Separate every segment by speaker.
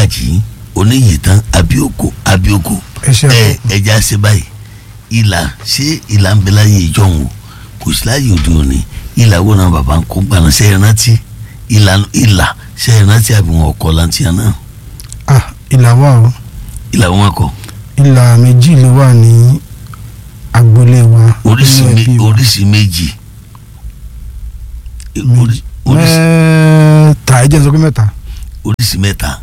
Speaker 1: mọ́gàjì oníyìítán abioko abioko
Speaker 2: ẹ ṣe
Speaker 1: ẹ
Speaker 2: àkókò
Speaker 1: ẹja ṣe báyìí ìlà ṣé ìlà ń bẹ láyé ìjọhún o kò sí láyé òde òní ìlà wo náà bàbá ń kó gbaná ṣe é rántí ìlà ìlà ṣe é rántí àbí wọn kọ lantiyan náà
Speaker 2: ah ìlà wà o
Speaker 1: ìlà wọn kọ
Speaker 2: ìlà méjì ló wà ní agboolé wa
Speaker 1: oríṣi
Speaker 2: nínú
Speaker 1: mé-
Speaker 2: ẹbí wa.
Speaker 1: oríṣi méjì orí- oríṣi
Speaker 2: mẹ́ta ẹ jẹ́ n sọ pé mẹ́ta
Speaker 1: oríṣi mẹ́ta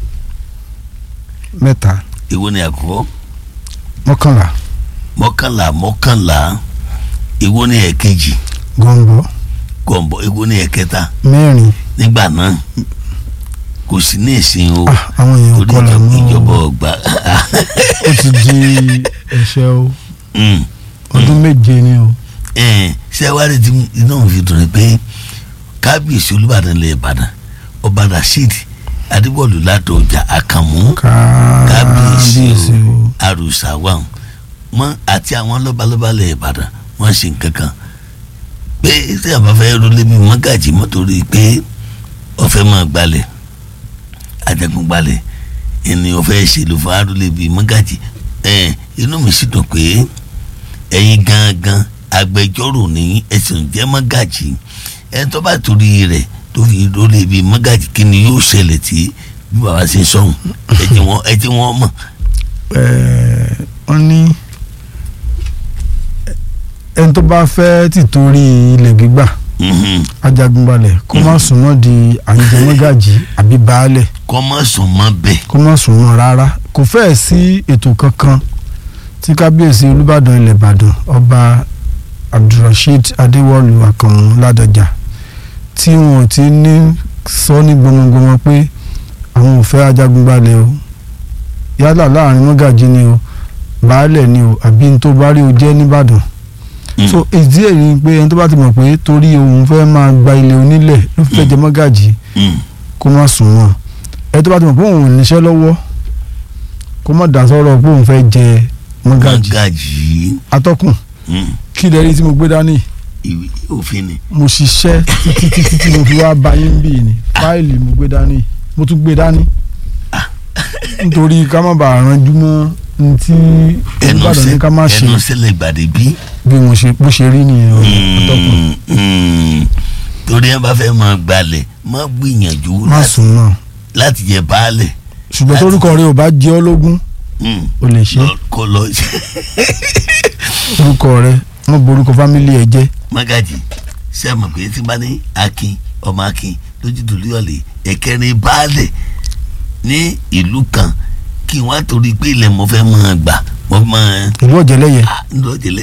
Speaker 2: mẹ́ta
Speaker 1: èwo ni àkọ́kọ́
Speaker 2: mọ́kànlá
Speaker 1: mọ́kànlá mọ́kànlá èwo ni ẹ̀kejì
Speaker 2: gọ̀ǹbọ̀
Speaker 1: gọ̀ǹbọ̀ èwo ni ẹ̀kẹta
Speaker 2: mẹ́rin
Speaker 1: nígbà náà kò sí ní ìsìn o
Speaker 2: ah àwọn èèyàn
Speaker 1: torí
Speaker 2: kọlà
Speaker 1: ìjọba-
Speaker 2: mọ́
Speaker 1: ìjọba ọgbà
Speaker 2: ó ti di ẹ̀ṣẹ̀ o
Speaker 1: Mm.
Speaker 2: ọdún méje ni o
Speaker 1: Ẹn, ṣé wàá rí tí inú mi fi dùn ní pé kábíyèsí olúbàdàn ilẹ̀ ìbàdàn ọba rasheed adébọ̀lù ládọjà àkànmú kábíyèsí
Speaker 2: kábíyèsí
Speaker 1: o
Speaker 2: o
Speaker 1: àrùsà wà wọn àti àwọn lọ́balọ́ba ilẹ̀ ìbàdàn wọ́n ṣe nǹkan kan pé tí a bá fẹ́ rọlé mi wọ́n gàjì mọ́ torí pé ọ̀fẹ́ máa gbalẹ̀ àjẹgùn gbalẹ̀ ènìyàn fẹ́ ṣèlú fún arúlé bíi mọ́gàjì ẹ̀ inú mi sì dùn pé ẹ̀yin gangan agbẹjọ́rò ní ẹ̀sìn jẹ́ mọ́gàjì ẹ̀ tó bá torí rẹ̀ tó fi rọlé bíi mọ́gàjì kí ni yóò ṣẹlẹ̀ tí bí bàbá ṣe sọ̀hún ẹ̀ tí wọ́n ẹ̀ tí wọ́n mọ̀
Speaker 2: Ẹ̀ẹ́, wọ́n ní ẹni tó bá fẹ́ tìtorí ilẹ̀ gbígbà
Speaker 1: Mhm.
Speaker 2: ajagunbalẹ̀ kó má súnmọ́ di àǹjẹmọ́gàjì àbí baálẹ̀
Speaker 1: kọ́ mọ́ sùn mọ́ bẹ́ẹ̀
Speaker 2: kó má súnmọ́ rárá kò fẹ́ẹ̀ sí ètò kankan tí kábíyèsí olúbàdàn ilẹ̀ ìbàdàn ọba abdulrasheed adéwọlú àkànmú ládọjà tí wọn ò ti ní sọ ní gbọmọgbọmọ pé àwọn ò fẹ́ ajagunbalẹ̀ o yálà láàrin mọ́gàjì ni o baálẹ̀ ni o àbí ní tó bá rí o jẹ́ nìbàdàn
Speaker 1: Mm.
Speaker 2: so ìdí èyí ni pé ẹni tó bá ti mọ̀ pé torí òun fẹ́ máa gba ilẹ̀ onílẹ̀ ló fẹ́ jẹ mọ́gàjì
Speaker 1: Mm.
Speaker 2: kó má sùn mọ́ ẹ tó bá ti mọ̀ pé òun ò níṣẹ́ lọ́wọ́ kó má dà sọ́rọ̀ pé òun fẹ́ jẹ mọ́gàjì
Speaker 1: mọ́gàjì
Speaker 2: atọ́kùn
Speaker 1: Mm.
Speaker 2: kí lẹ́rìí tí mo gbé dání
Speaker 1: ìwé òfin ni
Speaker 2: mo ṣiṣẹ́ títí títí tí mo fi wá bá yín bì ní fáìlì mo gbé dání mo tún gbé dání nítorí ká má bàa ranjú mọ́ ní tí
Speaker 1: ẹnu
Speaker 2: Olúbàdàn ní ká má
Speaker 1: sẹ
Speaker 2: ṣe
Speaker 1: ẹnu sẹlẹ gbàdé bí.
Speaker 2: bí mo ṣe bó ṣe rí nìyẹn o atọ́kùn
Speaker 1: Mm, mm. torí ẹ bá fẹ́ máa gbalẹ̀ má gbìyànjú
Speaker 2: má
Speaker 1: láti-
Speaker 2: sùn náà
Speaker 1: láti jẹ baálẹ̀
Speaker 2: ṣùgbọ́n torúkọ rẹ ò bá jẹ́ ọ́ lógún
Speaker 1: Mm.
Speaker 2: o lè ṣe
Speaker 1: Lọ- kó lọ
Speaker 2: orúkọ rẹ wọ́n borúkọ fámìlì ẹ jẹ́
Speaker 1: mọ́gàjì ṣé ẹ mọ̀ pé tí bá ní akin ọmọ akin lójútùlú ọ̀lẹ̀ ẹ̀kẹrin baálẹ̀ ní ìlú kan kí wọ́n á torí pé ilẹ̀ mo fẹ́ máa gbà mo máa
Speaker 2: ìlú ọ̀jẹ̀lẹ̀yẹ
Speaker 1: ńlọjẹlẹ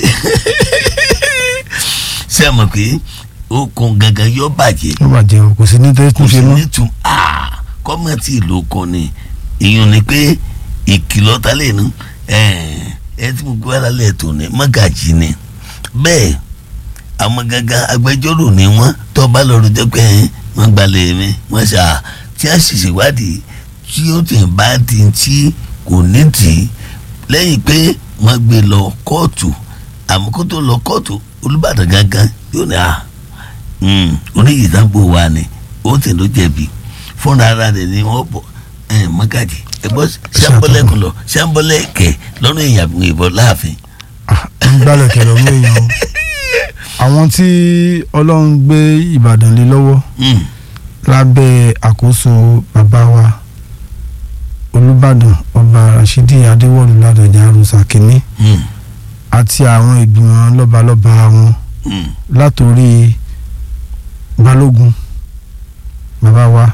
Speaker 1: ṣé ẹ mọ̀ pé okun gangan yóò bàjẹ́
Speaker 2: ló bàjẹ́ o kò sí ní tẹ́
Speaker 1: kò
Speaker 2: tún
Speaker 1: sí
Speaker 2: ṣe mọ́
Speaker 1: nítum kọ́mọ̀tì ìlú kan ni ìyún ni pé ìkìlọ̀ ta lè nu ẹ tí mo gbé wá lálẹ́ tó ní mọ́gàjì ni bẹ́ẹ̀ àwọn gangan agbẹjọ́rò ni wọ́n tó bá lọ́ọ́ rojọ́ pé ẹ, wọ́n gbalẹ̀ mi wọ́n ṣá tí a sì ṣèwádìí tí ó ti bá di tí kò ní tì í lẹ́yìn pé wọ́n gbé lọ kóòtù àmọ́ kó tó lọ kóòtù olùbàdàn gangan yóò ní à oníyìídàgbò wa ni ó ti ló jẹ̀bi fúnra ara rẹ̀ ni wọ́n bọ̀ ẹ̀ mọ́gàjì ẹ̀gbọ́n sẹ́ńbọ́lẹ́kùn lọ sẹ́ńbọ́lẹ́kẹ̀ lọ́nà èèyàn ìbọn láàfin.
Speaker 2: ń gbálẹ̀ kẹlẹ̀ ọmọ èèyàn o àwọn tí ọlọ́run gbé ìbàdàn lé lọ́wọ́
Speaker 1: Mm,
Speaker 2: lábẹ́ àkóso bàbá wa olùbàdàn ọba rashidi adéwọ̀lú ládọjà arúsà kínní
Speaker 1: mm,
Speaker 2: àti àwọn ìgbìmọ̀ lọ́balọ́ba wọn
Speaker 1: mm.
Speaker 2: látòrí balógun bàbá wa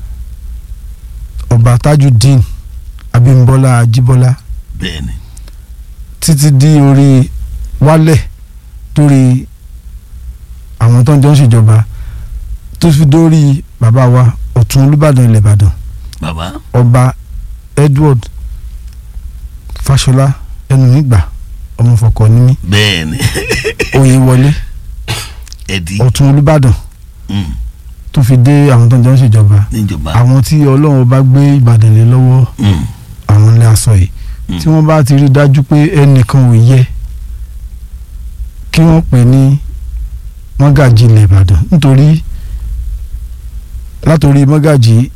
Speaker 2: ọba tajudeen abímbọ́lá ajíbọ́lá
Speaker 1: bẹ́ẹ̀ni
Speaker 2: títí di orí wálẹ̀ torí àwọn tó ń jọ ń ṣèjọba tó fi dórí bàbá wa ọ̀tún olùbàdàn ilẹ̀ ìbàdàn
Speaker 1: bàbá
Speaker 2: ọba edward fáṣọlá ẹnu nígbà ọmọfọkọ ní mí
Speaker 1: bẹ́ẹ̀ni
Speaker 2: oyè wọlé
Speaker 1: ẹ̀dí
Speaker 2: ọ̀tún olùbàdàn
Speaker 1: mm,
Speaker 2: tó fi dé àwọn tó ń jọ ń ṣèjọba
Speaker 1: níjọba
Speaker 2: àwọn tí ọlọ́run bá gbé ìbàdàn lé lọ́wọ́
Speaker 1: mm,
Speaker 2: àwọn ilé aṣọ yìí
Speaker 1: mm.
Speaker 2: tí wọ́n bá ti rí dájú pé ẹnìkan ò yẹ kí wọ́n pè ní mọ́gàjì ilẹ̀ ìbàdàn nítorí látòrí mọ́gàjì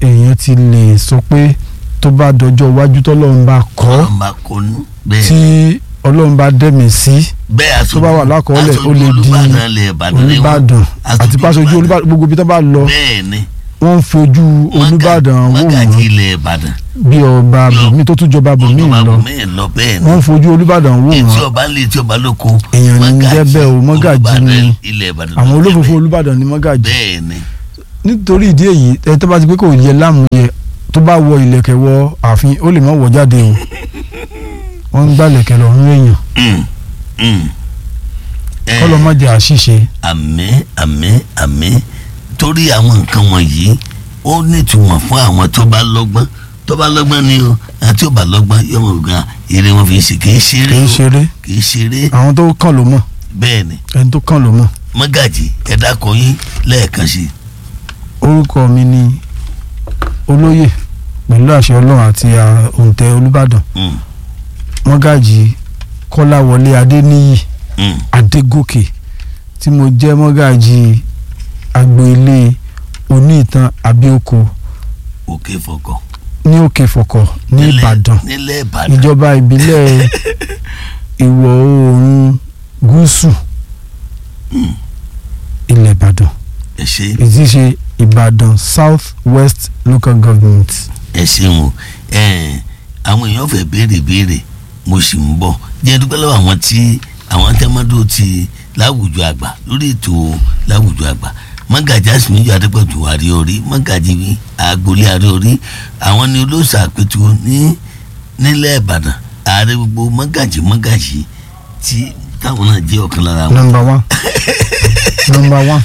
Speaker 2: èèyàn ti lè sọ pé tó bá dọjọ́ iwájú tọ́lọ́run bá kọ́
Speaker 1: ọlọ́run bá kọ́nu bẹ́ẹ̀
Speaker 2: tí ọlọ́run bá dẹ̀mí sí
Speaker 1: bẹ́ẹ̀
Speaker 2: tó bá wà lákọọ́lẹ̀ ó lè di
Speaker 1: Olúbàdàn lẹ̀ Ìbàdàn ni wọ́n.
Speaker 2: olùbàdàn
Speaker 1: Aṣojú
Speaker 2: àti pàṣẹjú
Speaker 1: Olúbàdàn.
Speaker 2: gbogbo ibi tó bá lọ
Speaker 1: bẹ́ẹ̀ ni
Speaker 2: wọ́n ń fojú olùbàdàn wò
Speaker 1: mọ́gàjì
Speaker 2: wọ́n
Speaker 1: ilẹ̀ Ìbàdàn
Speaker 2: bí ọba bùnmi tó tún jọba bùnmi
Speaker 1: ọba
Speaker 2: lọ
Speaker 1: bùnmí lọ bẹ́ẹ̀ ni
Speaker 2: wọ́n ń fojú olùbàdàn wò
Speaker 1: etí
Speaker 2: wọ́n
Speaker 1: ọba lé etí ọba lóko
Speaker 2: Èèyàn ní
Speaker 1: mọ́gàjí
Speaker 2: jẹ́ bẹ́ẹ̀ o, mọ́gàjí
Speaker 1: Olúbàdàn
Speaker 2: ni
Speaker 1: ilẹ̀ Ìbàdàn
Speaker 2: àwọn
Speaker 1: ló jẹ́
Speaker 2: olófòfò
Speaker 1: bẹ́ẹ̀.
Speaker 2: olùbàdàn ní mọ́gàjì
Speaker 1: bẹ́ẹ̀ ni
Speaker 2: nítorí ìdí èyí ẹ tó bá ti pé kò yẹ láàmú yẹ tó bá wọ ìlẹ̀kẹ̀ wọ ààfin ó lè má wọ jáde o wọ́n ń gbà ìlẹ̀kẹ̀ lọ́rùn èèyàn
Speaker 1: Mm, mm. Eh,
Speaker 2: kọ́ lọ́ má jẹ́ àṣìṣe
Speaker 1: àmín àmín àmín torí àwọn nǹkan wọ̀nyí ó nítumọ̀ fún àwọn tó bá lọ́gbọ́n tó bá lọ́gbọ́n ni o àti ó bá lọ́gbọ́n yóò mọ̀ gan eré wọn fi ṣe kì í ṣeré
Speaker 2: kì í
Speaker 1: o
Speaker 2: ṣeré
Speaker 1: kì í ṣeré
Speaker 2: àwọn tó kàn ló mọ̀
Speaker 1: bẹ́ẹ̀ ni
Speaker 2: ẹni tó kàn ló mọ̀
Speaker 1: mọ́gàjì ẹ̀dá kan yín lẹ́ẹ̀kan sí i.
Speaker 2: orúkọ mi ni olóyè pẹ̀lú àṣẹ ọlọ́run àti à- òǹtẹ̀ olùbàdàn
Speaker 1: Mm,
Speaker 2: mọ́gàjì kọ́láwọlé adéníyì
Speaker 1: mm.
Speaker 2: adégòkè tí mo jẹ́ mọ́gàjì agbo ilé oníìtàn abíọ́kọ
Speaker 1: òkè fọkàn.
Speaker 2: ní òkè fọ̀kọ̀ ní
Speaker 1: Nílẹ̀-
Speaker 2: ìbàdàn
Speaker 1: nílẹ̀ ìbàdàn
Speaker 2: ìjọba ìbílẹ̀ ìwọ̀ oòrùn gúúsù
Speaker 1: Mm.
Speaker 2: ilẹ̀ ìbàdàn
Speaker 1: ẹ ṣe
Speaker 2: èyí ṣe ìbàdàn south west local government.
Speaker 1: ẹ ṣeun o ẹn, àwọn èèyàn fẹ́ béèrè béèrè mo sì ń bọ̀ jẹ́ dúpẹ́ lọ́wọ́ àwọn tí àwọn tẹ́mọ́dọ́ ti láwùjọ àgbà lórí ètò láwùjọ àgbà mọ́gàjì àsìmíjọ adépẹ̀tù àríorí mọ́gàjì agboolé àríorí àwọn ni olóòṣà àpètù ní nílẹ̀ ìbàdàn ààrẹ gbogbo mọ́gàjì mọ́gàjì tí táwọn náà jẹ́ ọ̀kan lára wọn
Speaker 2: number one number one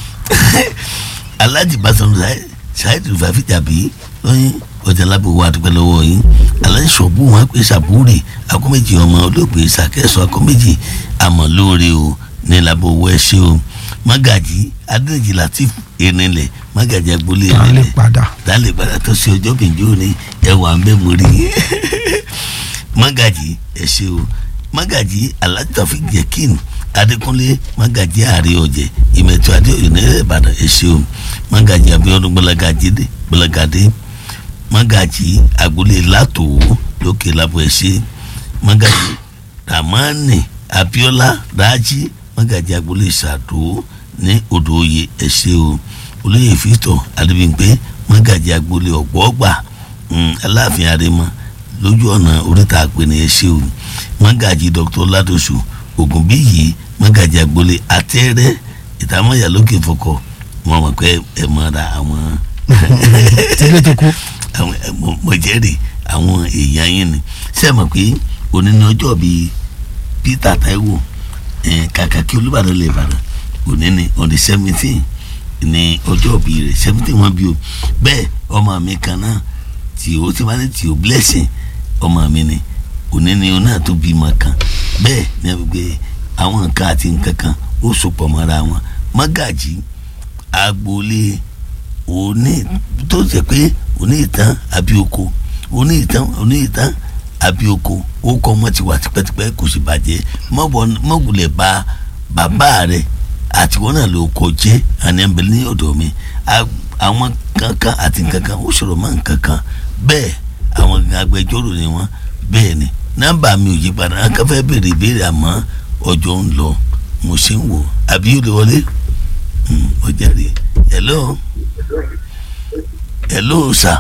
Speaker 1: alhaji basanu ṣáìdì rúfàfì tàbí lóyún ọjà lábẹ́ owó àdúgbò lọ́wọ́ yín alhaji sọ̀bù wọn pé sàbúrì akọ́méjì ọmọ olóògbé sàkẹ́sọ akọ́méjì àmọ́ lóore o ní lábẹ́ owó ẹṣẹ́ o magaji adéjì latif erinlẹ̀ magaji agboolé
Speaker 2: ta lè
Speaker 1: erinlẹ̀
Speaker 2: padà
Speaker 1: dálé padà tó ṣe ọjọ́ bìnjú ní ẹwà ń bẹ́ mú rí magaji ẹṣẹ́ o magaji alhaji taofik jekin adékúnlé magaji ààrẹ ọ̀jẹ̀ ìmẹ̀tọ́ adéoyè nílẹ̀ ìbàdàn ẹṣẹ́ o magaji abiodun gbọlagadé gbọlagadé magaji agboolé látòwó lókè lábọ̀ ẹṣẹ́ magaji ramani abiola raji magaji agboolé sàdó ní odò oyè ẹṣẹ́ o olóyè fìtọ̀ adébíyìnpé magaji agboolé ọ̀gbọ́gbà aláàfin àrèmọ lójú ọ̀nà oríta àpèní ẹṣẹ́ o magaji dr ládọ̀sù ògùnbíyì magaji agboolé àtẹ́rẹ́ ìtàmọ́yà lókè fọkọ̀ wọn mọ̀ pé ẹ mọ́ra àwọn
Speaker 2: tílé tó kú
Speaker 1: àwọn ẹ, mo- mo jẹ́rìí àwọn èèyàn yín ni ṣé ẹ mọ̀ pé òní ni ọjọ́ bíi Peter Taiwo ẹ̀, kàkà kí Olúbàdàn lè bàdàn òní ni on the seventeen ní ọjọ́ bíi rẹ̀ seventeen wọn bí o bẹ́ẹ̀ ọmọ mi kan náà tí o ti máa ní tí o blessing ọmọ mi ni òní ni o náà tó bímọ kan bẹ́ẹ̀ ni a fi gbé àwọn nǹkan àti nǹkan kan ó sopọ̀ mọ́ra wọn mọ́gàjì agboolé òní tó jẹ́ pé òní ìtàn àbí oko òní ìtàn òní ìtàn àbí oko ó kọ́ ọmọ ti wà tipẹ́tipẹ́ kò sì bàjẹ́ mọ̀wulẹ̀ bá bàbá rẹ̀ àtiwọ́n náà ló kọ jẹ́ àní ẹ̀mbẹ̀lẹ́ ní ọ̀dọ̀ mi A- àwọn kankan àti kankan ó sọ̀rọ̀ mọ́ nkankan bẹ́ẹ̀ àwọn agbẹjọ́rò ni wọ́n bẹ́ẹ̀ ni nọ́mbà mi ò yí padà akẹ́fẹ́ béèrè ìbéèrè àmọ́ ọjọ́ ń lọ mo ṣe ń wò àbí yóò lè wọlé Hmm, ó jẹ́rìí hello hello sir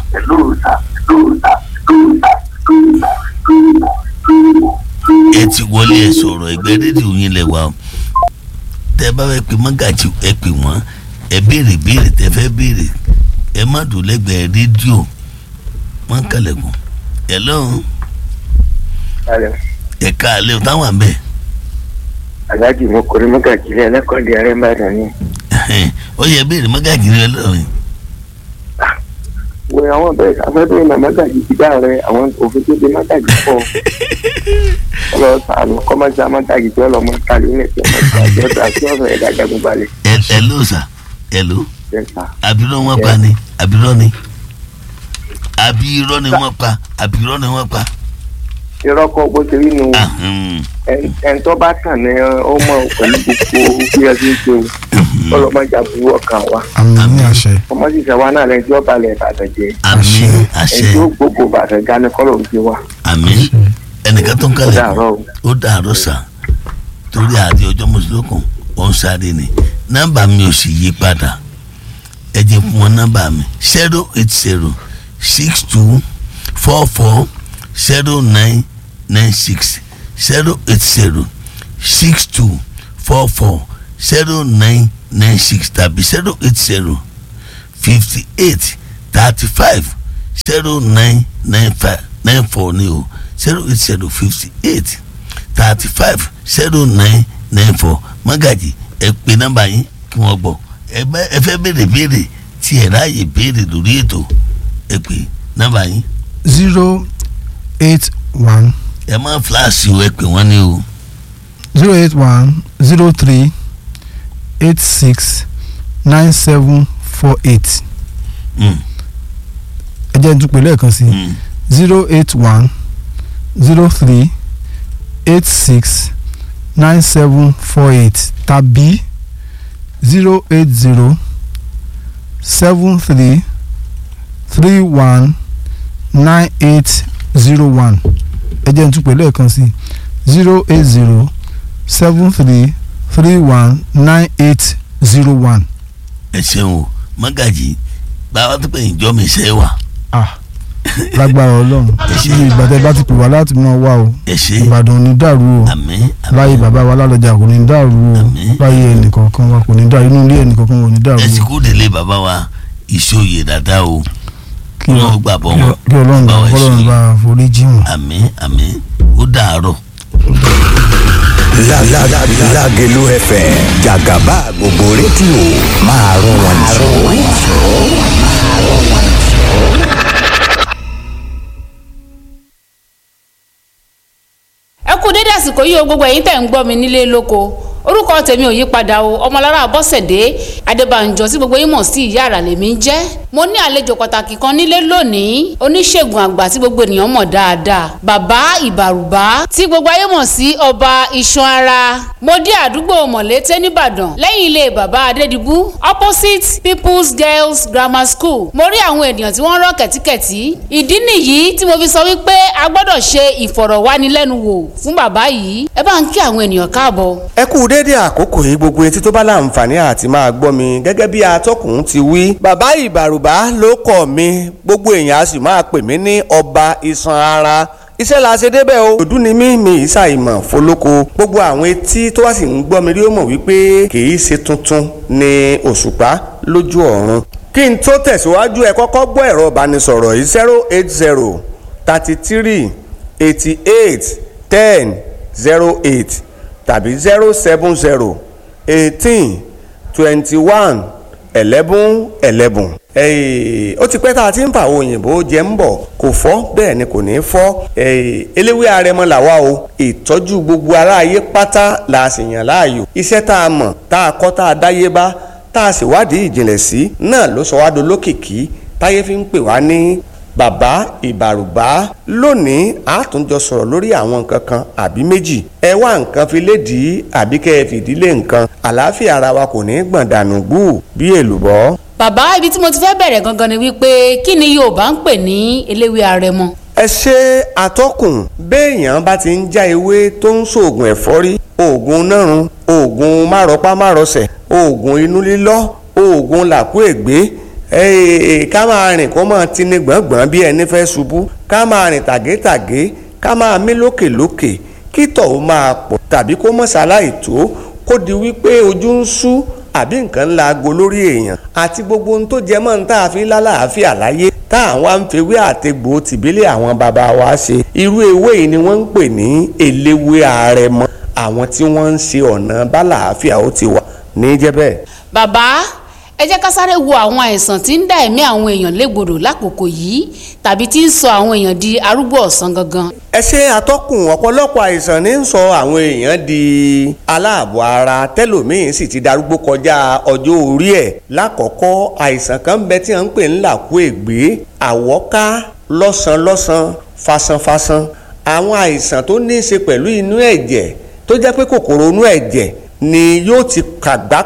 Speaker 1: ẹ ti wọlé ẹ sọ̀rọ̀ ẹgbẹ́ rédíò yín lẹ wà o tẹ bá fẹ́ pe mọ́gàjì ẹ pè wọ́n ẹ béèrè béèrè tẹ fẹ́ béèrè ẹ má dùn lẹ́gbẹ̀ẹ́ rédíò wọ́n kàlẹ̀kùn hello
Speaker 3: Alẹ́
Speaker 1: ẹ káalẹ́ o táwọn àbẹ̀
Speaker 3: aláàjì mo kò rí mọ́gàjì lẹ́ ẹlẹ́kọ̀ọ́dẹ arẹ́ ń bàdàn ni.
Speaker 1: ó yẹ béèrè mọ́gàjì rẹ lọ́rùn
Speaker 3: wo àwọn bẹ́ẹ̀ afẹ́fẹ́ ìmọ̀ mọ́gàjì ti dá rẹ àwọn òfin tó de mọ́gàjì pọ̀. ọlọ sàánú kọ́mọ́sí amọ́gàjì tí ọlọmọ kálí ilẹ̀ tí ọmọ ìgbàjọ́ ọ̀dà tí ọ̀sán ẹ̀dá jagun balẹ̀.
Speaker 1: hello sir hello
Speaker 3: jẹ́sà
Speaker 1: àbírọ́ wọn pa ni àbírọ́ ni àbírọ́ ni wọ́n pa àbírọ́ ni wọ́n pa
Speaker 3: irọ́ kọ́ bó ṣe rí nu
Speaker 1: Ahun,
Speaker 3: ẹn tó bá tàn ní ọmọ pẹ̀lú gbogbo bí ẹ ti ń ṣe o.
Speaker 1: mhm.
Speaker 3: ọlọ́mọdé àbúrò ọkàn wa
Speaker 2: àmì ní àṣẹ
Speaker 3: ọmọ sì sẹ wa náà lẹ́yìn tí wọ́n balẹ̀ ìbàdàn jẹ́
Speaker 1: àmín
Speaker 3: ẹni
Speaker 1: àṣẹ
Speaker 3: tí ó gbogbo ìbàdàn já ní kọ́lọ̀ òjì wa
Speaker 1: àmín ẹnìkan tó ń
Speaker 3: ó
Speaker 1: kalẹ̀
Speaker 3: dàárọ̀ o.
Speaker 1: ó dàárọ̀ sà torí àti ọjọ́ mùsùlùkùn ó ń sáré ni nọ́mbà mi ò sì yí padà ẹ jẹ́ fún wọn nọ́mbà mi zero eight zero six two four four zero nine nine six zero eight zero six two four four zero nine nine six tàbí zero eight zero fifty eight thirty five zero nine nine five nine four ni o zero eight zero fifty eight thirty five zero nine nine four magaji ẹ pè nọ́mbà yín kí wọ́n gbọ́ ẹ bá ẹ fẹ́ béèrè béèrè tí ẹ ráàyè béèrè lórí ètò ẹ pè nọ́mbà yín
Speaker 2: zero eight one
Speaker 1: ẹ má fíláàsì o ẹ pè wọ́n ní o
Speaker 2: zero eight one zero three eight six nine seven four eight
Speaker 1: Mm,
Speaker 2: ẹ jẹ́ n tún pè lẹ́ẹ̀kan sí
Speaker 1: mm.
Speaker 2: zero eight one zero three eight six nine seven four eight tàbí zero eight zero seven three three one nine eight zero one ẹ jẹ́ n tún pè lẹ́ẹ̀kan sí zero eight zero seven three three one nine eight zero one.
Speaker 1: ẹ ṣeun o magaji báwa tó pè yín jọ́ mi ṣe wà
Speaker 2: ah lágbára ọlọ́run iye ìgbà tẹ́ bá ti pè wá láti mọ̀ wá o
Speaker 1: ẹ ṣe
Speaker 2: ìbàdàn ò ní dàrú o
Speaker 1: àmín
Speaker 2: láyé
Speaker 1: àmín
Speaker 2: bàbá wa lálọ́jà kò ní dàrú o
Speaker 1: Àmín.
Speaker 2: láyé ẹnìkọ̀ọ̀kan wa kò ní dàrú inú ilé ẹnìkọ̀ọ̀kan kò ní dàrú
Speaker 1: ẹ sì
Speaker 2: o
Speaker 1: kú délé bàbá wa ìṣòye dáadáa o
Speaker 2: kí
Speaker 1: wọn ò
Speaker 2: ọ-
Speaker 1: gbà bọ́
Speaker 2: kí
Speaker 1: wọn
Speaker 2: ọ- kí ọlọ́run bá
Speaker 1: Báwa
Speaker 2: ọlọ́run
Speaker 1: ṣe.
Speaker 2: bá forí jì wọ́n.
Speaker 1: àmín àmín ó dàárọ̀.
Speaker 4: La la la la Lágelú FM Jàgàbá gbogbo rédíò máa rún wọn jù.
Speaker 5: ẹ kú dédé àsìkò yìí o gbogbo ẹ̀yin tẹ̀ ń gbọ́ mi nílé lóko orúkọ tèmi ò yí padà o ọmọlára bọ́sẹ̀dé adébànjọ tí gbogbo yín mọ̀ sí ìyá àrà lèmi ń jẹ́ mo ní àlejò pàtàkì kan nílé lónìí oníṣègùn àgbà tí gbogbo ènìyàn mọ̀ dáadáa bàbá ìbàrùbá tí gbogbo ayé mọ̀ sí ọba iṣan ara mo dé àdúgbò mọ̀lété nìbàdàn lẹ́yìn ilé bàbá adédìbú opposite people's girls grammar school mo rí àwọn ènìyàn tí wọ́n rọ́ kẹ̀tíkẹ̀tí ìdí nìyí tí mo fi sọ wípé a gbọ́dọ̀ ṣe ìfọ̀rọ̀wánilẹ́nuwò fún bàbá yìí ẹ bá ń kí àwọn ènìyàn káàbọ̀.
Speaker 6: ẹ kú déédé àkókò yìí gbogbo etí tó bá láǹfààní àti máa gbọ́ mi gẹ́gẹ́ bí atọ́kùn ti wí. bàbá ìbàrùbá ló kọ̀ mi gbogbo èèyàn a sì máa pè mí ní ọba iṣan ara iṣẹ́ la ṣe débẹ̀ o. òdú ni mí mi ìṣàìmọ̀ fọlọ́kọ gbogbo àwọn etí tó wá sì ń gbọ́ mi rí ó mọ̀ wípé kì í ṣe tuntun ni òṣùpá lójú ọ̀run. kí n tó tẹ̀síwájú ẹ kọ́kọ́ gbọ́ ẹ̀rọ ìbánisọ̀rọ̀ yìí zero eight zero thirty three eighty eight ten zero eight tàbí zero seven zero eighteen twenty one eleven eleven. ó ti pẹ́ tá a ti ń fa àwọn òyìnbó jẹ́ ń bọ̀ kò fọ́ bẹ́ẹ̀ ni kò ní fọ́ eléwé arẹmọ làwa o ìtọ́jú gbogbo aráyé pátá la sì yàn láàyò iṣẹ́ tá a mọ̀ tá a kọ́ tá a dáyé bá tá a sì wádìí ìjìnlẹ̀ sí náà ló sọ wá dolókìkí táyé fi ń pè wá ní bàbá ìbàrùbá lónìí a tún jọ sọ̀rọ̀ lórí àwọn nǹkan kan àbí méjì ẹ wá nǹkan fi lédìí àbí kẹ́ ẹ fìdílé nǹkan àlàáfíà ara wa kò ní gbọ̀n dànù gbù bí èlùbọ́.
Speaker 5: bàbá ibi tí mo ti fẹ́ bẹ̀rẹ̀ gangan ni wípé kí ni yorùbá ń pè ní eléwé arẹmọ.
Speaker 6: ẹ ṣe àtọkùn béèyàn bá ti ń já ewé tó ń ṣoògùn ẹ̀fọ́rí oògùn nárun oògùn márọpá márọsẹ̀ oògùn inú lílọ́ oògùn làkúègbé ká máa rìn kó máa tini gbọ̀ngbọ̀n bí ẹni fẹ́ ṣubú ká máa rìn tàgétàgé ká máa mí lókèlókè kí tọ̀ ó máa pọ̀ tàbí kó mọ̀ ṣaláì tó kó di wípé ojú ń ṣú àbí nǹkan ńlá aago lórí èèyàn àti gbogbo ohun tó jẹ mọ́ ní tá a fi lálàáfíà láyé tá àwọn àǹfẹ̀wé àtegbò tìbílẹ̀ àwọn bàbá wa ṣe irú ewé yìí ni wọ́n ń pè ní eléwé àrẹ̀mọ àwọn tí wọ́n ń ṣe ọ̀nà bálàáfíà ó ti wà ní jẹ́ bẹ́ẹ̀.
Speaker 5: bàbá ẹ jẹ́ ká sáré wo àwọn àìsàn tí ń dá ẹ̀mí àwọn èèyàn légbodò lákòókò yìí tàbí tí ń sọ àwọn èèyàn di arúgbó ọ̀sán gangan.
Speaker 6: ẹ ṣe àtọkùn ọ̀pọ̀lọpọ̀ àìsàn ní ń sọ àwọn èèyàn di aláàbọ̀ ara tẹ́lòmíín sì ti darúgbó kọjá ọjọ́ orí ẹ̀ lákọ̀ọ́kọ́ àìsàn kan bẹ tí wọ́n ń pè ní làkúègbé àwọ́ká lọ́sàn-lọ́sàn fasanfasan àwọn àìsàn tó ní í ṣe pẹ̀lú inú ẹ̀jẹ̀ tó jẹ́ pé kòkòrò inú ẹ̀jẹ̀ ni yóò ti kàgbákò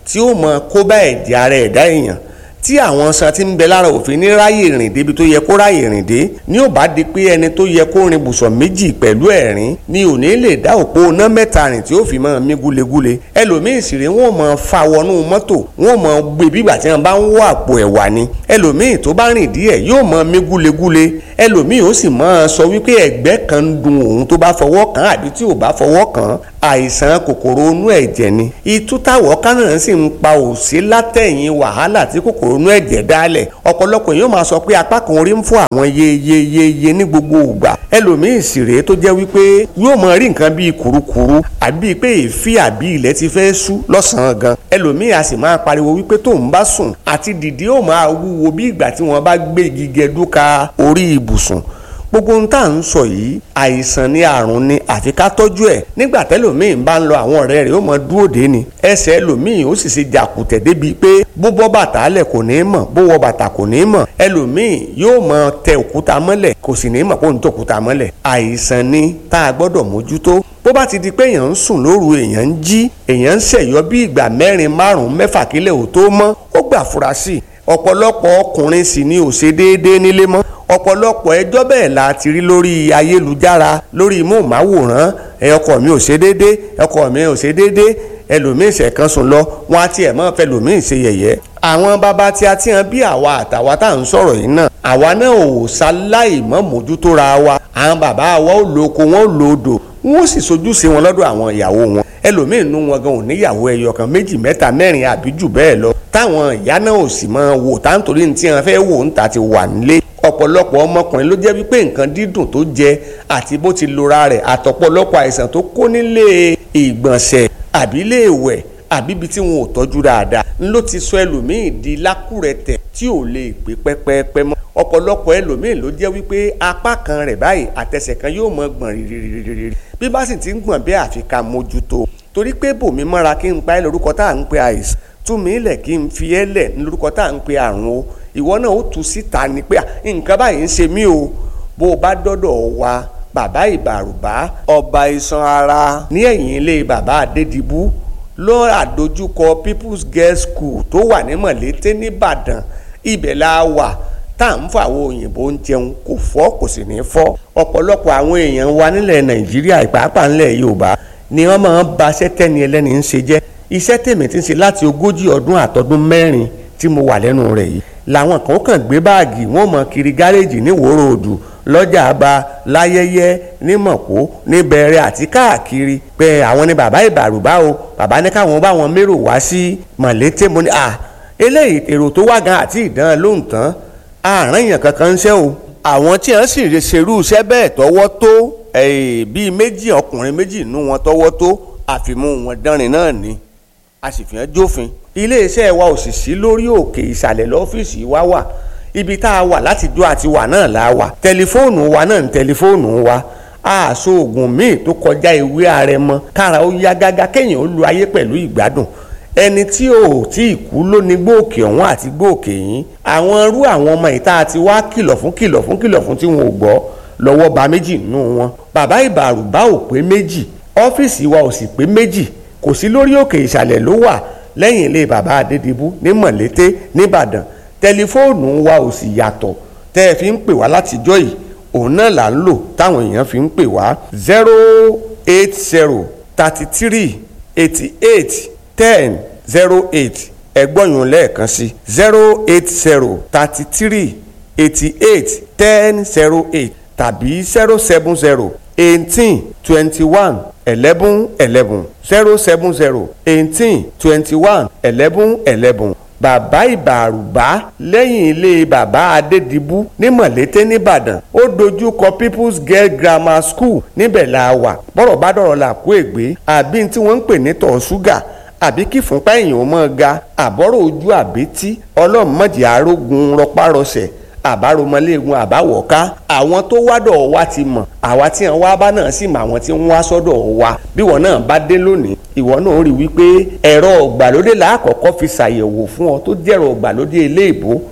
Speaker 6: tí ó mọ kó bá ẹ̀jẹ̀ ara ẹ̀dá èèyàn tí àwọn san ti ń bẹ lára òfin ní ráyè rìn débi tó yẹ kó ráyè rìn dé ní ò bá di pé ẹni tó yẹ kó rin bùsọ̀ méjì pẹ̀lú ẹ̀rín ni ò ní lè dá òpó iná mẹ́ta rìn tí ó fi máa mí gúlegúle ẹlòmíì sì rè wọ́n máa fa wọnú mọ́tò wọ́n máa gbé bígbà tí wọ́n bá ń wọ àpò ẹ̀wà ni ẹlòmíì tó bá rìn díẹ̀ yóò máa mí gúlegúle ẹlòmíì ó sì máa sọ wípé ẹ̀gbẹ́ kan ń dun òun tó bá fọwọ́ kàn àbí tí ò bá fọwọ́ kàn àìsàn kòkòrò inú ẹ̀jẹ̀ ni itú táwọ̀ kánà sì ń pa òsí látẹ̀yìn wàhálà tí kòkòrò inú ẹ̀jẹ̀ dálẹ̀ ọ̀pọ̀lọpọ̀ yóò máa sọ pé apá kan orí ń fún àwọn yeyeyeye ní gbogbo ìgbà ẹlòmíì sì rèé tó jẹ́ wípé yóò máa rí nǹkan bíi kùrukùru àbí pé èéfì àbí ilẹ̀ ti fẹ́ sú lọ́sàn-án gan ẹlòmíì a sì máa pariwo wípé tóun bá sùn àti dìde ó máa wúwo bí ìgbà tí wọ́n bá gbé igi gẹdúka orí ibùsùn gbogbo ohun tá à ń sọ yìí àìsàn ni àrùn ni àfi ká tọ́jú ẹ̀ nígbà tẹ́lòmíì bá ń lọ àwọn ọ̀rẹ́ rẹ̀ ó mọ dúró dé ni ẹsẹ̀ ẹlòmíì ó sì ṣe jàkùtẹ̀ débi pé bó bọ́ bàtà lẹ̀ kò ní í mọ̀ bó wọ bàtà kò ní í mọ̀ ẹlòmíì yóò mọ tẹ òkúta mọ́lẹ̀ kò sì ní í mọ̀ kó ń tẹ òkúta mọ́lẹ̀ àìsàn ni tá a gbọ́dọ̀ mójútó bó bá ti di pé èèyàn ń sùn lóru èèyàn ń jí èèyàn ń ṣẹ̀yọ́ bí ìgbà mẹ́rin márùn-ún mẹ́fà kílẹ̀ ò tó mọ́ ó gbà fura sí i ọ̀pọ̀lọpọ̀ ọkùnrin sì ni ò ṣe déédéé nílé mọ́ ọ̀pọ̀lọpọ̀ ẹjọ́ bẹ́ẹ̀ la ti rí lórí ayélujára lórí móhùnmáwòrán ẹ ọkọ mi ò ṣe déédéé ọkọ mi ò ṣe déédéé ẹlòmíín ṣẹ̀kan sùn lọ wọn á tiẹ̀ mọ́ fẹ́ lòmíín ṣe yẹ̀yẹ́ àwọn bàbá tí a ti hàn bí àwa àtàwa tá à ń sọ̀rọ̀ yìí náà àwa náà ò ṣaláì mọ́ mójútó ra wa àwọn bàbá wa ò lo oko wọn ò lo odò wọn ó sì sojú sí wọn lọ́dọ̀ àwọn ìyàwó wọn ẹlòmíín nú wọn gan ò níyàwó ẹyọ kan méjì mẹ́ta mẹ́rin àbí jù bẹ́ẹ̀ lọ táwọn ìyá náà ò sì máa wò táǹtorí ní tí wọn fẹ́ wò ń ta ti wà nílé ọ̀pọ̀lọpọ̀ ọmọkùnrin ló jẹ́ wípé nǹkan dídùn tó jẹ àti bó ti lora rẹ̀ àtọ̀pọ̀lọpọ̀ àìsàn tó kó nílé ìgbọ̀nsẹ̀ àbí ilé ìwẹ̀ àbí ibi tí wọn ò tọ́jú dáadáa ń ló ti sọ ẹlòmíì di lákùrẹ̀tẹ̀ tí ò lè pé pẹ́pẹ́pẹ́ mọ́ ọ̀pọ̀lọpọ̀ ẹlòmíì ló jẹ́ wípé apá kan rẹ̀ báyìí àtẹsẹ̀ kan yóò mọ gbọ̀n rírírírí bí bá sì ti ń gbọ̀n bí àfi ká mójútó torí pé bòmí mọ́ra kí n pa ẹ́ lórúkọ tá à ń pe àìsàn túmí lẹ̀ kí n fi ẹ́ lẹ̀ ní lórúkọ tá à ń pe àrùn o ìwọ náà ó tu síta ni pé nǹkan báyìí ń ṣe mí o bó o bá dọ́dọ̀ wa bàbá ìbàrùbá ọba iṣan ara ní ẹ̀yìn ilé bàbá adédìbú ló àdójúkọ people's girls school tó wà ní mọ̀lété nìbàdàn ibẹ̀ la wà tá à ń fọ àwọn òyìnbó ń jẹun kò fọ́ kò sì ní fọ́ ọ̀pọ̀lọpọ̀ àwọn èèyàn wa nílẹ̀ nàìjíríà pàápàá nílẹ̀ yorùbá ni wọ́n máa ń ba iṣẹ́ tẹ́ni ẹlẹ́ni ń ṣe jẹ́ iṣẹ́ tèmi ti ń ṣe láti ogójì ọdún àtọdún mẹ́rin tí mo wà lẹ́nu rẹ̀ yìí làwọn kan kàn gbé báàgì wọn mọ kiri gáréèjì ní wòrò òdù lọ́jà àbá láyẹyẹ ní mọ̀kó ní bẹ̀rẹ̀ àti káàkiri pé àwọn ni bàbá ìbàrùbá o bàbá ní káwọn bá wọn mérò wá sí mọ̀lété mo ní à eléyìí èrò tó wá gan àti ìdán lóhùn tán àárín èèyàn kankan ń ṣe o àwọn tí wọ́n sì ṣerú iṣẹ́ bẹ́ẹ̀ tọwọ́ tó bíi méjì ọkùnrin méjì nú wọn tọwọ́ tó àfimú wọn dánrin náà ni a sì fi hàn jófin iléeṣẹ́ wa ò sì sí lórí òkè ìsàlẹ̀ lọ́fíìsì wa wà ibi tá a wà láti dó àti wà náà la wà tẹlifóònù wa náà ní tẹlifóònù wa àṣọ oògùn míì tó kọjá ìwé àrẹ̀mọ kára ó yá gágá kéèyàn ó lu ayé pẹ̀lú ìgbádùn ẹni tí ò tí ì kú ló ní gbòòkè ọ̀hún àti gbòòkè yín àwọn irú àwọn ọmọ ìta àti wá kìlọ̀ fún kìlọ̀ fún kìlọ̀ fún tí wọn ò gbọ́ lọ́wọ́ ba méjì nínú wọn bàbá ìbàrùbá ò pé méjì ọ́fíìsì wa ò sì pé méjì kò sí lórí òkè ìsàlẹ̀ ló wà lẹ́yìn ilé bàbá adédìbú ní mọ̀lété nìbàdàn tẹlifóònù wa ò sì yàtọ̀ tẹ́ ẹ fi ń pè wá látijọ́ yìí òun náà là ń lò táwọn èèyàn fi ń pè wá zero eight zero thirty three eighty eight ten zero eight ẹgbọ́nyún lẹ́ẹ̀kan sí zero eight zero thirty three eighty eight ten zero eight tàbí zero seven zero eighteen twenty one eleven eleven zero seven zero eighteen twenty one eleven eleven bàbá ìbàrùbá lẹ́yìn ilé bàbá adédìbú ní mọ̀lété nìbàdàn ó dojú kọ people's girl grammar school níbẹ̀ la wà bọ́rọ̀ bá dọ̀rọ̀ là kó ègbé àbí tí wọ́n ń pè ní tọ̀ ṣúgà àbí kí fúnpá èèyàn ó mọ́ ga àbọ̀rọ̀ ojú àbẹ́tí ọlọ́mọdé arógun rọpárọsẹ̀ àbáromọléegun àbáwọ̀ká àwọn tó wádọ̀ wa ti mọ̀ àwa tí wọn wá bá náà sì mọ àwọn tí wọn wá sọ́dọ̀ wa bí wọn náà bá dé lónìí ìwọ náà rí wípé ẹ̀rọ ọ̀gbàlódé làákọ̀ọ́kọ́ fi ṣàyẹ̀wò fún ọ tó jẹ́rọ ọ̀gbàlódé eléèbó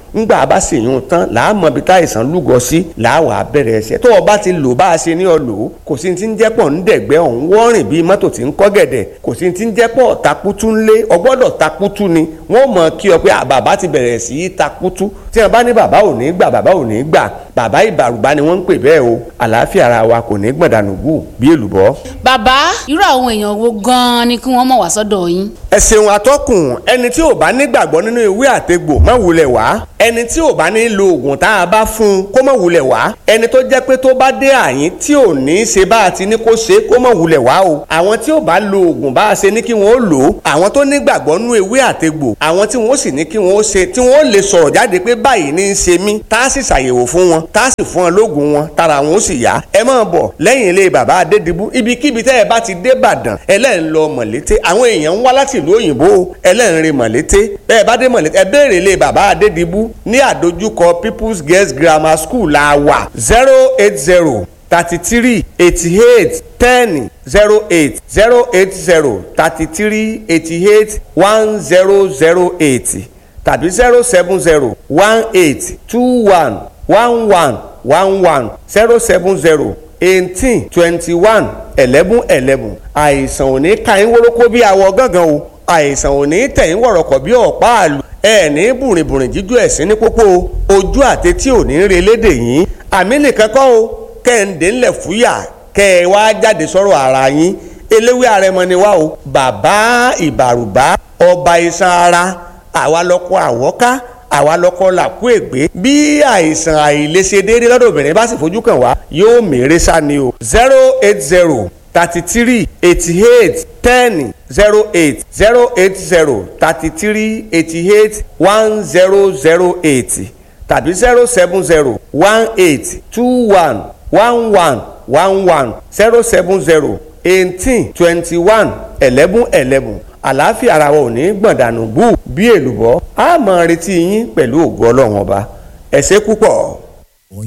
Speaker 6: ńgbà bá sì yún un tán làá mọ ibi táìsàn lúgọ sí làá wà á bẹ̀rẹ̀ ẹsẹ̀ tó o bá ti lò bá a ṣe ní ọ lò ó kò sí ti ń jẹ́ pọ̀ ń dẹ̀gbẹ́ ọ̀hún wọ́rìn bíi mọ́tò tí ń kọ́ gẹ̀dẹ̀ kò sí ti ń jẹ́ pọ̀ takutu ńlé ọgbọ́dọ̀ takutu ni wọ́n mọ̀ kí ọ pé à, bàbá ti bẹ̀rẹ̀ sí í takutu tí wọ́n bá ní bàbá ò ní gbà bàbá ò ní gbà bàbá ìbàrùbá ni wọ́n ń pè bẹ́ẹ̀ o àlàáfíà ara wa kò ní gbọ̀dánù gù bí èlùbọ́.
Speaker 5: bàbá irú àwọn èèyàn wo gan-an ni kí wọ́n mọ̀ wá sọ́dọ̀ yín.
Speaker 6: ẹ ṣeun atọ́kùn ẹni tí ò bá nígbàgbọ́ nínú ìwé àtegbò má wulẹ̀ wá ẹni tí ò bá ní lo oògùn tá a bá fún un kó má wulẹ̀ wá ẹni tó jẹ́ pé tó bá dé àyín tí ò ní í ṣe bá a ti ní kó ṣe kó má wulẹ̀ wá o àwọn tí ò bá lo oògùn bá a ṣe ní kí wọ́n ó lò ó àwọn tó nígbàgbọ́ nínú ìwé àtegbò àwọn tí wọ́n sì ní kí wọ́n ó ṣe tí wọ́n ó lè sọ̀rọ̀ jáde pé báyìí ní í ṣe mí tá a sì ṣàyẹ̀wò fún wọn tá a sì fún wọn lóògùn wọn tára wọn ó sì yá ẹ máa bọ̀ lẹ́yìn ilé bàbá adédìbú ibikíbi tẹ́ ẹ bá ti dé Ìbàdàn ẹlẹ́rìn lọ mọ̀lété àwọn èèyàn ń wá láti ìlú òyìnbó ẹlẹ́rìn rin mọ̀lété bẹ́ẹ̀ bá dé mọ̀lété ẹ béèrè ilé bàbá adédìbú ní àdójúkọ People's Girls Grammar School la wà zero eight zero thirty three eighty eight ten zero eight zero eight zero thirty three eighty eight one zero zero eight tàbí zero seven zero one eight two one one one one one zero seven zero eighteen twenty one eleven eleven àìsàn ò ní ka yín wórókó bí awọ gángan o àìsàn ò ní tẹ̀ yín wọ̀rọ̀kọ̀ bí ọ̀pá àlù ẹ ní bùrìnbùrìn jíjú ẹ̀sìn ní pópó o ojú àtẹtí ò ní re lédè yín àmì nìkan kọ́ o kẹ́hìndé ńlẹ̀ fúyà kẹ́ ẹ wá jáde sọ̀rọ̀ ara yín eléwé àrẹmọ ni wá o bàbá ìbàrùbá ọba iṣan ara àwa lọkọ àwọ́ká àwa lọkọ làkú ègbé bí àìsàn àìlèṣedéédé lọ́dọ̀ obìnrin bá sì fojú kàn wá yóò mèrè sá ni o zero eight zero thirty three eighty eight ten zero eight zero eight zero thirty three eighty eight one zero zero eight tàbí zero seven zero one eight two one one one one one zero seven zero eighteen twenty one eleven eleven àlàáfíà ara wa ò ní gbọ̀ndànù bú bí èlùbọ́ a máa retí yín pẹ̀lú ògo ọlọ́run ọba ẹ ṣé púpọ̀.